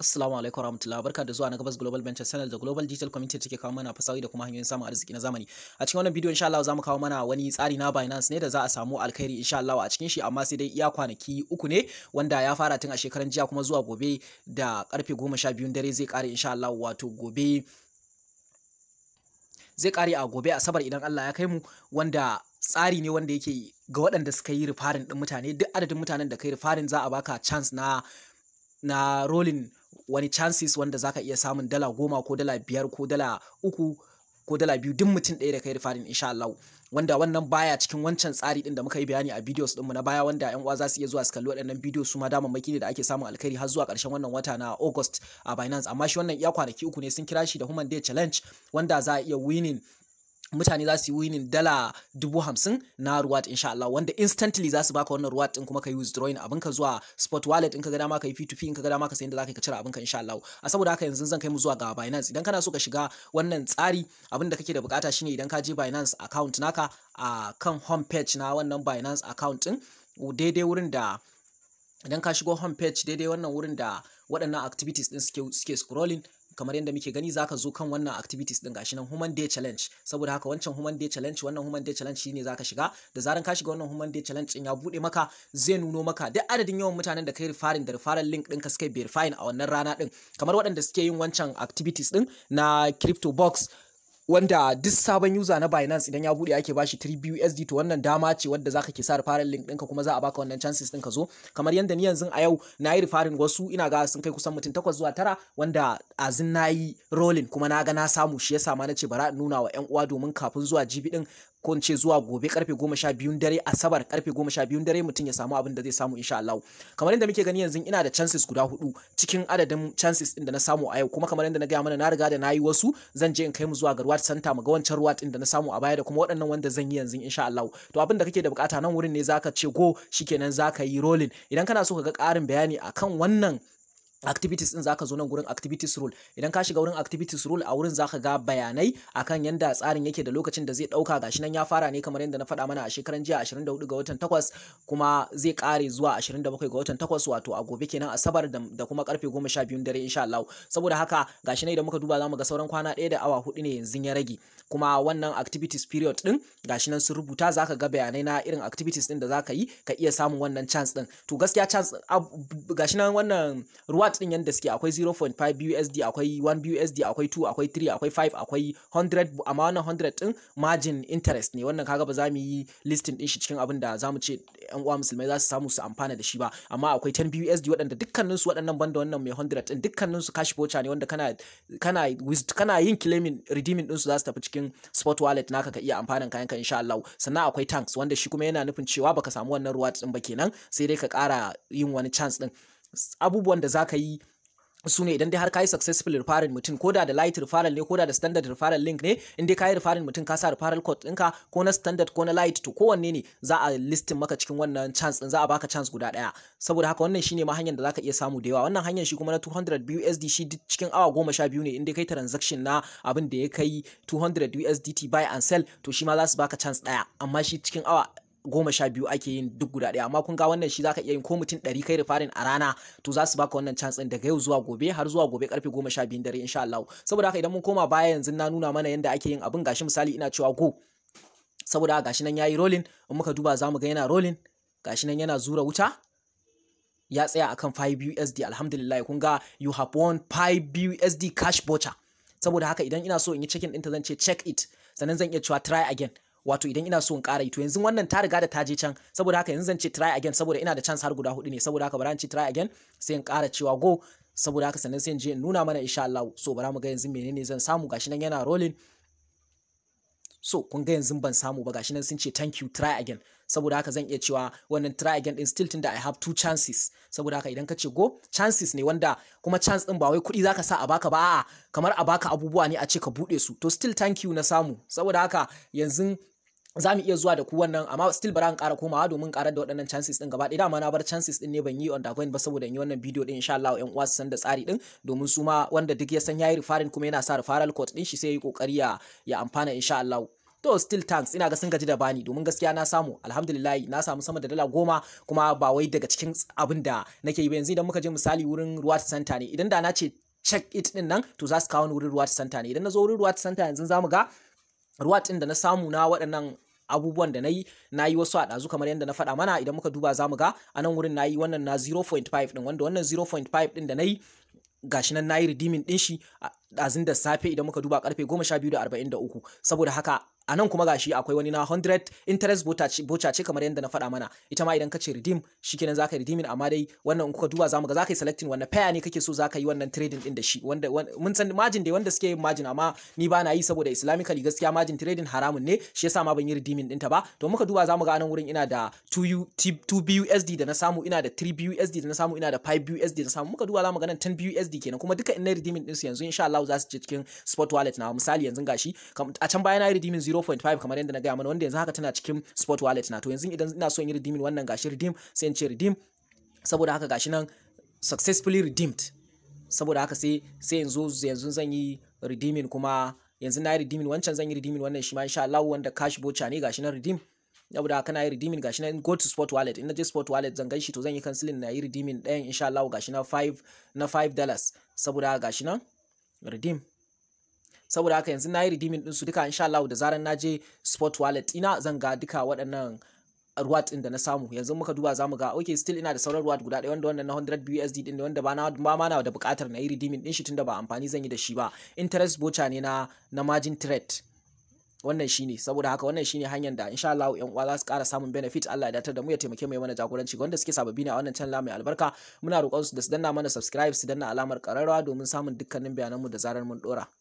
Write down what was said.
Assalamu alaikum warahmatullahi barka da zuwa na Gabas Global Venture Channel da Global Digital Community take kawo mana fasahi da kuma hanyoyin samun arziki na zamani. A cikin wannan bidiyo insha Allah zamu kawo mana wani tsari na Binance ne da za a samu alkhairi insha Allah a cikin shi amma sai dai iya kwanaki uku ne wanda ya fara tun a shekaran jiya kuma zuwa gobe da karfe 12 dare zai kare insha Allah wato gobe zai kare a gobe asabar idan Allah ya kai mu wanda tsari ne wanda yake ga waɗanda suka yi rifarin ɗin mutane duk adadin mutanen da kai rifarin za a baka chance na na rolling wani chances wanda zaka iya samun dala goma ko dala biyar ko dala uku ko dala biyu duk mutum ɗaya da kai rifarin insha Allah wanda wannan baya cikin wancan tsari din da muka yi bayani a videos ɗinmu na baya wanda yan uwa za su iya zuwa su kalli waɗannan videos su ma damammaki ne da ake samun alkhairi har zuwa ƙarshen wannan wata na August a Binance amma shi wannan iya kwanaki uku ne sun kira shi da Human Day Challenge wanda za a iya winning mutane za su yi winning dala dubu hamsin na ruwat insha Allah wanda instantly za su baka wannan ruwat din kuma ka yi withdrawing abinka zuwa spot wallet in ka ga dama ka yi P2P in ka ga dama ka sayin da zaka ka cire abinka insha Allah a saboda haka yanzu zan kai mu zuwa ga Binance idan kana so ka shiga wannan tsari abin da kake da bukata shine idan ka je Binance account naka a kan home page na wannan Binance account din daidai wurin da idan ka shigo home page daidai wannan wurin da waɗannan activities din suke suke scrolling kamar yadda muke gani zaka zo kan wannan activities din gashi nan human day challenge saboda haka wancan human day challenge wannan human day challenge shine zaka shiga da zaran ka shiga wannan human day challenge din ya bude maka zai nuno maka duk adadin yawan mutanen da kai referring da referral link ɗinka suka verifying a wannan rana din kamar waɗanda suke yin wancan activities din na crypto box wanda duk sabon user na Binance idan ya bude ake bashi 3 BUSD to wannan dama ce wadda zaka ke sa referral link ɗinka kuma za a baka wannan chances ɗin ka zo kamar yadda ni yanzu a yau na yi referring wasu ina ga sun kai kusan mutum takwas zuwa tara wanda azin na yi rolling kuma na ga na samu shi yasa ma na ce bara in nuna wa 'yan uwa domin kafin zuwa jibi ɗin ko ce zuwa gobe karfe goma sha biyun dare asabar karfe goma sha biyun dare mutum ya samu abin da zai samu insha Allah kamar yadda muke gani yanzu ina da chances guda hudu cikin adadin chances din da na samu a yau kuma kamar yadda na gaya mana na riga da na yi wasu zan je in kai mu zuwa ga ruwat center mu ga wancan ruwat din da na samu a baya da kuma waɗannan wanda zan yi yanzu insha Allah to abin da kake da bukata nan wurin ne zaka ce go shikenan zaka yi rolling idan kana so ka ga ƙarin bayani akan wannan activities din zaka zo nan gurin activities rule idan ka shiga wurin activities rule a wurin zaka ga bayanai akan yanda tsarin yake da lokacin da zai dauka gashi nan ya fara ne kamar yadda na faɗa mana a shekaran jiya 24 ga watan 8 kuma zai kare zuwa 27 ga watan 8 wato a gobe kenan asabar da kuma karfe 12 dare insha Allah saboda haka gashi nan idan muka duba zamu ga sauran kwana ɗaya da awa hudu ne yanzu ya rage kuma wannan activities period din gashi nan sun rubuta zaka ga bayanai na irin activities din da zaka yi ka iya samun wannan chance din to gaskiya chance gashi nan wannan ruwa din yanda suke akwai 0.5 BUSD akwai 1 BUSD akwai 2 akwai 3 akwai 5 akwai 100 amma wannan 100 din margin interest ne wannan kaga ba za mu yi listing din shi cikin abin da za mu ce yan uwa musulmai za su samu su amfana da shi ba amma akwai 10 BUSD waɗanda dukkanin su waɗannan banda wannan mai 100 din dukkanin su cash voucher ne wanda kana kana kana yin claiming redeeming din su za su tafi cikin spot wallet naka ka iya amfanan kayan ka insha Allah sannan akwai tanks wanda shi kuma yana nufin cewa baka samu wannan ruwa din ba kenan sai dai ka ƙara yin wani chance din abubuwan da za ka yi su ne idan dai har ka yi successful referral mutum ko da da light referral ne ko da da standard referral link ne in dai ka yi referral mutum ka sa referral code ɗinka ko na standard ko na light to kowanne ne za a listin maka cikin wannan chance ɗin za a baka chance guda ɗaya saboda haka wannan shine ma hanyar da zaka iya samu da yawa wannan hanyar shi kuma na 200 BUSD shi cikin awa goma sha biyu ne in dai kai transaction na abin da ya kai 200 USDT buy and sell to shi ma za su baka chance ɗaya amma shi cikin awa goma sha biyu ake yin duk guda ɗaya amma kun ga wannan shi zaka iya yin ko mutum ɗari kai rifarin a rana to za su baka wannan chance ɗin daga yau zuwa gobe har zuwa gobe karfe goma sha biyun dare insha Allah saboda haka idan mun koma baya yanzu na nuna mana yadda ake yin abin gashi misali ina cewa go saboda haka gashi nan yayi rolling in muka duba zamu ga yana rolling gashi nan yana zura wuta ya tsaya akan 5 USD alhamdulillah kun ga you have won 5 USD cash voucher saboda haka idan ina so in yi checking ɗinta zan ce check it sannan zan iya cewa try again wato idan ina so in ƙara yi to yanzu wannan ta riga da ta je can saboda haka yanzu zan ce try again saboda ina da chance har guda hudu ne saboda haka bara in ce try again sai in ƙara cewa go saboda haka sannan sai in je in nuna mana insha Allah so bara mu ga yanzu menene zan samu gashi nan yana rolling so kun ga yanzu ban samu ba gashi nan sun ce thank you try again saboda haka zan iya cewa wannan try again din still tunda I have two chances saboda haka idan ka ce go chances ne wanda kuma chance din ba wai kuɗi zaka sa a baka ba a'a kamar a baka abubuwa ne a ce ka buɗe su to still thank you na samu saboda haka yanzu za mu iya zuwa da ku wannan amma still bara in ƙara komawa domin ƙarar da waɗannan chances ɗin gaba ɗaya dama na bar chances ɗin ne ban yi undergoing ba saboda in yi wannan bidiyo ɗin insha Allah ƴan uwa su san da tsari ɗin domin su ma wanda duk ya san yayi referring kuma yana sa referral code ɗin shi sai ya yi ƙoƙari ya ya amfana insha Allah to still thanks ina ga sun gaji da bani domin gaskiya na samu alhamdulillah na samu sama da dala goma kuma ba wai daga cikin abin da nake yi ba yanzu idan muka je misali wurin ruwa center ne idan da na ce check it din nan to za su kawo ni wurin ruwa center ne idan na zo wurin ruwa center yanzu za mu ga ruwa din da na samu na waɗannan abubuwan da na yi na yi wasu a ɗazu kamar yadda na faɗa mana idan muka duba za mu ga a nan wurin na yi wannan na 0.5 ɗin wanda wannan 0.5 ɗin da na yi gashi nan na yi redeeming ɗin shi ɗazun da safe idan muka duba karfe 12:43 saboda haka a nan kuma gashi akwai wani na 100 interest bocha ce kamar yadda na faɗa mana ita ma idan ka ce redeem shikenan zaka yi redeeming amma dai wannan in kuka duba zamu ga zaka yi selecting wannan pair ne kake so zaka yi wannan trading din da shi wanda mun san margin dai wanda suke yin margin amma ni ba na yi saboda islamically gaskiya margin trading haramun ne shi yasa ma ban yi redeeming ɗinta ba to muka duba zamu ga anan wurin ina da 2 2 BUSD da na samu ina da 3 BUSD da na samu ina da 5 BUSD da na samu muka duba zamu ga nan 10 BUSD kenan kuma duka ina redeeming din su yanzu insha Allah za su je cikin spot wallet na misali yanzu gashi a can baya na yi redeeming 0.5 kamar yadda na gaya mana wanda yanzu haka tana cikin spot wallet na to yanzu idan ina so in yi redeeming wannan gashi redeem sai in ce redeem saboda haka gashi nan successfully redeemed saboda haka sai sai yanzu yanzu zan yi redeeming kuma yanzu na yi redeeming wancan zan yi redeeming wannan shi ma insha Allah wanda cash voucher ne gashi nan redeem saboda haka na yi redeeming gashi nan go to spot wallet in na je spot wallet zan ganshi to zan yi canceling na yi redeeming ɗayan insha Allah gashi na 5 na 5 dollars saboda haka gashi nan redeem saboda haka yanzu na yi redeeming ɗinsu duka insha Allah da zaran na je spot wallet ina zan ga duka waɗannan ruwat ɗin da na samu yanzu muka duba zamu ga okay still ina da sauran ruwat guda ɗaya wanda wannan na 100 BUSD ɗin wanda ba na ba ma na da buƙatar na yi redeeming ɗin shi tunda ba amfani zan yi da shi ba interest voucher ne na na margin trade wannan shine saboda haka wannan shine hanyar da insha Allah yan uwa za su ƙara samun benefit Allah ya datar da mu ya taimake mu mana jagoranci ga wanda suke sababbi ne a wannan channel mai albarka muna roƙon su da su danna mana subscribe su danna alamar ƙararrawa domin samun dukkanin bayananmu da zarar mun dora